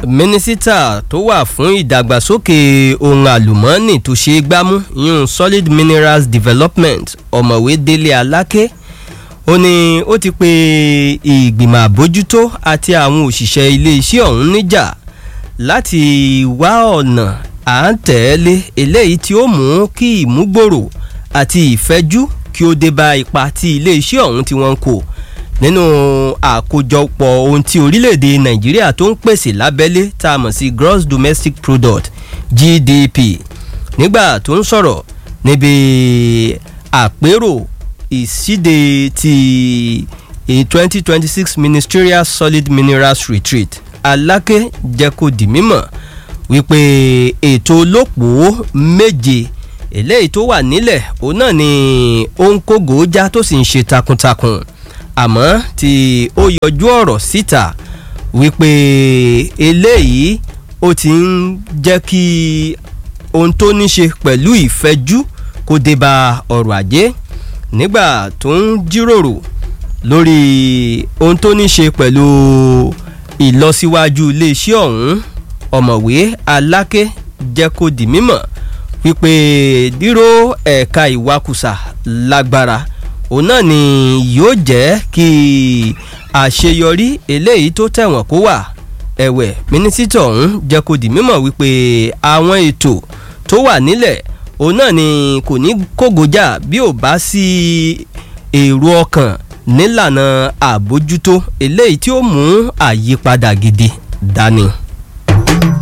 mínísítà tó wà fún ìdàgbàsókè ohun àlùmọ́ọ́nì tó ṣe é gbámú yún solid minerals development ọ̀mọ̀wé délé aláké ó ní ó ti pe ìgbìmọ̀ àbójútó àti àwọn òṣìṣẹ́ iléeṣẹ́ ọ̀hún níjà láti wá ọ̀nà à ń tẹ̀lé eléyìí tí ó mú kí ìmúgbòrò àti ìfẹ́jú kí ó dé bá ipa tí iléeṣẹ́ ọ̀hún tí wọ́n ń kó nínú àkójọpọ̀ ohun tí orílẹ̀-èdè nàìjíríà tó ń pèsè lábẹ́lé tá a mọ̀ sí gross domestic product gdp nígbà tó ń sọ̀rọ̀ níbi àpérò ìsíde ti twenty twenty six ministerial solid minerals retreat aláké jẹ́ kó di mímọ̀ wípé ètò olóòpó méje eléyìí tó wà nílẹ̀ òun náà ni ó ń kó gòójá tó sì ń ṣe takuntakun àmọ́ tí ó yọjú ọ̀rọ̀ síta wípé eléyìí ó ti ń jẹ́ kí ohun tó ní ṣe pẹ̀lú ìfẹ́jú kó dé bá ọrọ̀ ajé nígbà tó ń jíròrò lórí ohun tó ní ṣe pẹ̀lú ìlọsíwájú iléeṣẹ́ ọ̀hún ọ̀mọ̀wé aláké jẹ́ kó di mímọ̀ wípé díró ẹ̀ka ìwakùsà lágbára òun náà ni yóò jẹ́ kí àṣeyọrí eléyìí tó tẹ̀wọ̀n kó wà ẹ̀wẹ̀ mínísítà ọ̀hún jẹ́ kó di mímọ̀ wípé àwọn ètò tó wà nílẹ̀ òun náà ni kò ní kógojá bí ò bá sí èrò ọkàn nílànà àbójútó eléyìí tí ó mú àyípadà gidi dání.